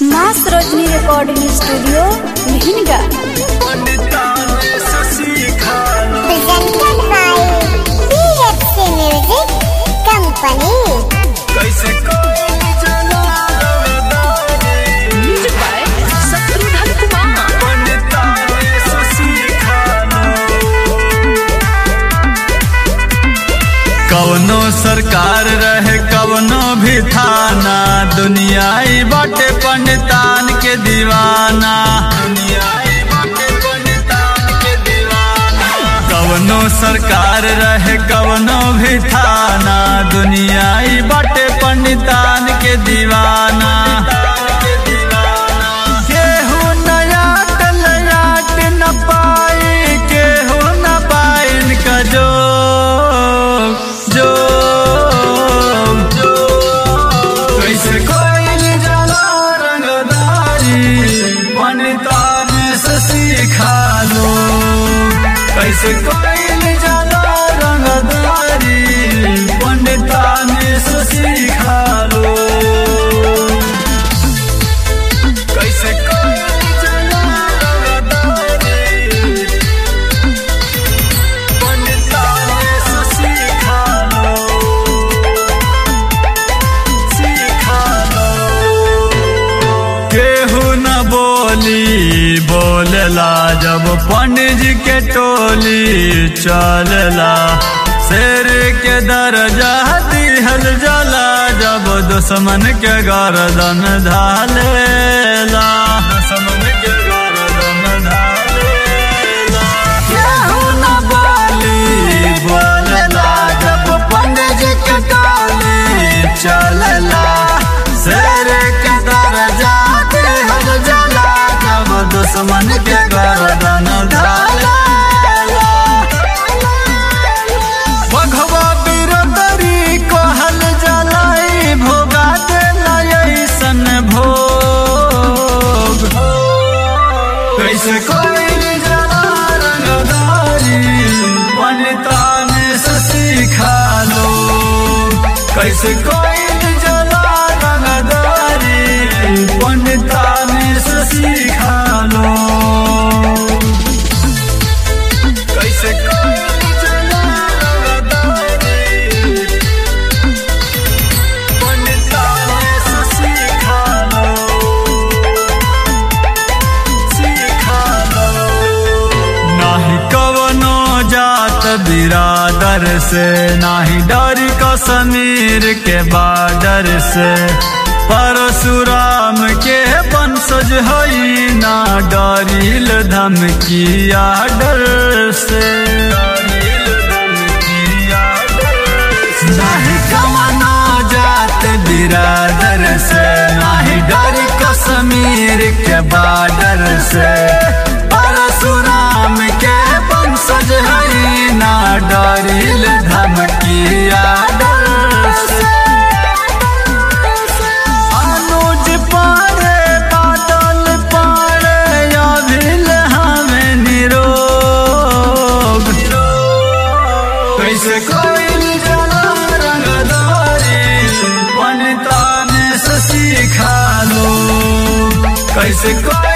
माँ Sarojini recording studio Lahinga presented by BFC Music Company. Music by Shatrughan Kumar कवनो सरकार रहे कवनो भी थाना दुनियाई बाटे पंडितान के दीवाना दुनियाई बाटे पंडितान के दीवाना कवनो सरकार रहे कवनो भी थाना दुनियाई बाटे पंडितान के दीवाना केहू नया टलयाट न पाई केहू न पाइन का जो जो जो कैसे कोई जला रंगदारी पंडितान से सीखा लो कैसे कोई जला रंगदारी पंडितान से सीखा लो कैसे कोई जला रंगदारी पंडितान से सीखा लो सीखा लो केहू न बोली बोलेला जब पंडित जी के टोली चलला शेर के दर्जा दिहल जला जब दुश्मन के गर्दन धालेला दुश्मन के गर्दन धालेला केहू न बोली बोलेला जब पंडित जी के टोली चलला शेर के दर्जा दिहल जला जब दुश्मन के गर्दन धालेला भगवा बिरदरी कहल जलाई भोगा देला ऐसन भोग कैसे कोई जला रंगदारी पंडितान से सीखा लो कैसे कोई जला रंगदारी पंडितान से सीखा लो कैसे कोई जला रंगदारी पंडितान से सीखा लो सीखा लो नाही कवनो जात बिरादर से नाही डर कश्मीर के बाडर से परशुराम के वंशज हई ना डरिल धमकिया डर से डरिल धमकिया डर से। नाही कवनो जात बिरादर से नाही डर कश्मीर के बाडर से परशुराम के वंशज हई ना डरिल धमकिया डर से अनुज पारे बादल पारे अभिल हमें निरोग कैसे कोई जला रंगदारी पंडितान से सीखा लो कैसे कोई